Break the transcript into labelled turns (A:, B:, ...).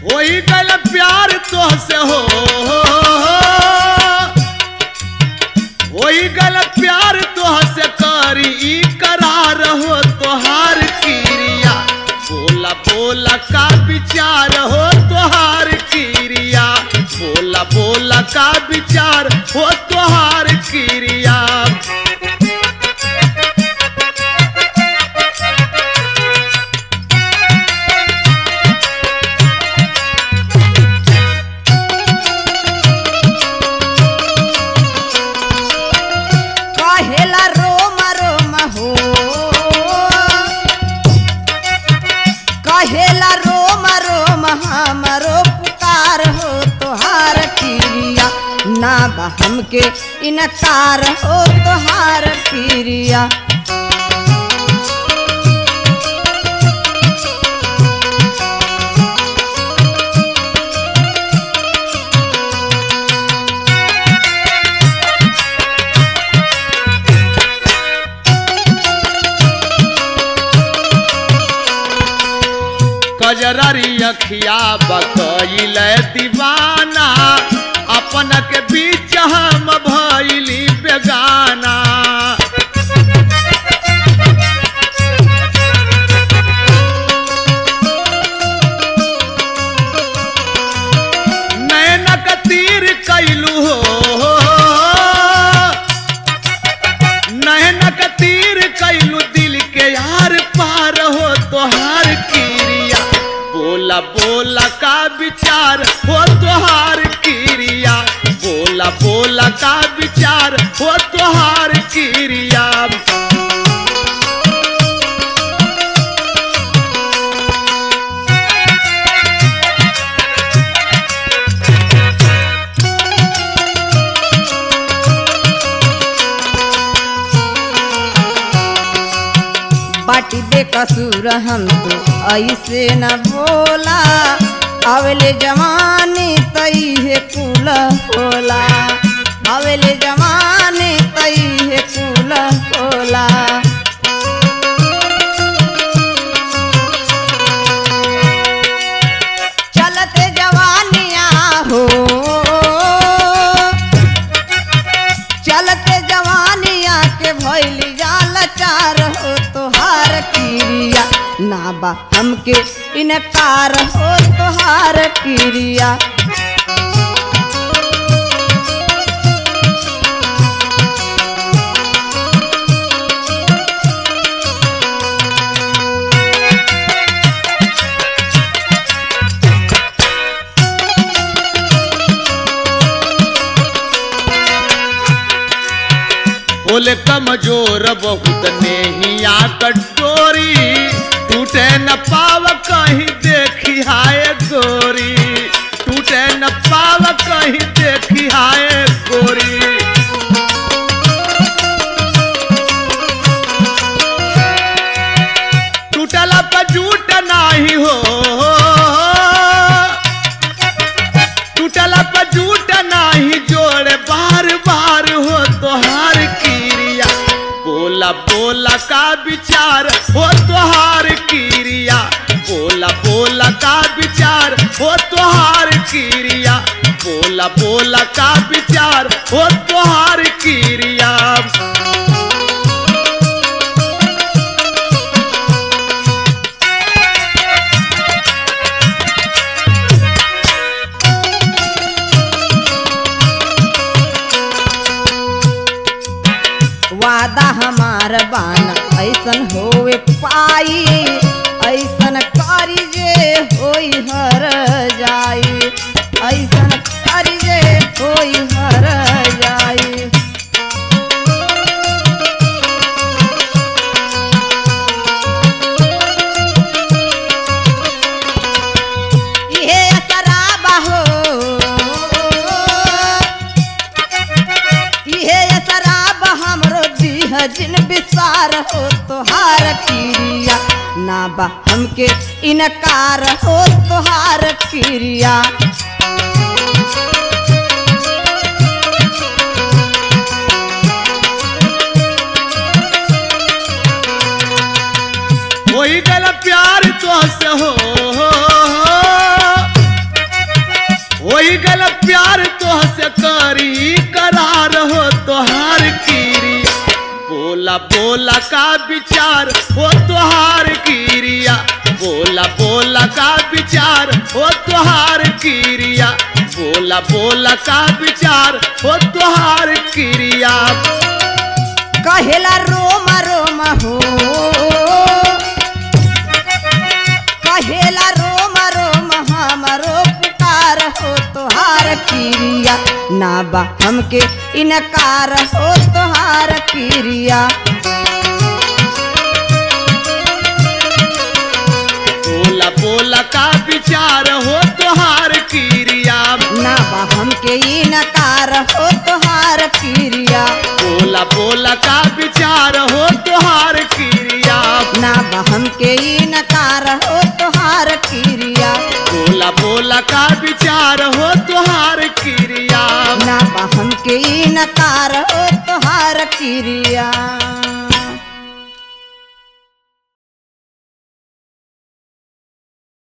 A: वही गल प्यार तो से हो वही गल प्यार तो से करी ई करार हो तोहार क्रिया बोला बोला का विचार हो तोहार क्रिया बोला बोला का विचार हो तोहार क्रिया
B: कहेला रोम रोम हो कहेला रोम रोम हमरो पुकार हो तोहार क्रिया ना बा हमके इनकार हो तोहार क्रिया
A: कजररी अखिया बकैल दीवाना अपन के बीच हम भैली बेगाना नैनक तीर कैलू हो नैनक तीर कैलू दिल के यार पार हो तोहार क्रिया बोला बोला का विचार हो तोहार क्रिया बोला बोला का विचार हो तोहार क्रिया
B: बाटी बेकसूर हम तो ऐसे न बोला अवले जवानी तई है कुल होला अवले जवानी तई है कुल होला चलते जवानिया हो चलते जवानिया के भैली जाल चार हो तोहार क्रिया ना बा हमके इनकार हो तोहार क्रिया
A: बोले कमजोर बहुत नेहिया कटोरी टूटे न पाव कहीं देखी हाय गोरी टूटे न पाव कहीं देखी हाय गोरी टूटला पर झूठ नाही हो टूटला पर झूठ नाही जोड़े बार बार हो तोहार क्रिया बोला बोला का विचार हो तोहार क्रिया बोला बोला का विचार हो तोहार क्रिया बोला बोला का विचार हो तोहार क्रिया
B: वादा हमार बाना ऐसन होवे पाई ऐसन करी जे होई हर जाई ऐसन करी जे होई हर जाई इहे शराबा हो इहे शराब हमरो दीह जिन विसार हो तोहार क्रिया ना बा हमके इनकार हो तोहार क्रिया
A: वही गल प्यार तो से हो बोला का विचार हो तुहार क्रिया बोला बोला का विचार हो तुहार क्रिया बोला बोला का विचार हो तुहार क्रिया
B: कहेला रोम रोम हो कहेला रोम रोम हमरो पुकार हो तोहार क्रिया ना बा हमके इनकार हो तोहार क्रिया
A: बोला बोला का विचार हो तुहार क्रिया
B: ना बा हमके इनकार हो तोहार क्रिया
A: बोला बोला का विचार हो तुहार क्रिया
B: ना बा हमके इनकार हो तोहार क्रिया
A: बोला बोला का विचार हो तुहार क्रिया
B: ना बा हमके इनकार हो तोहार क्रिया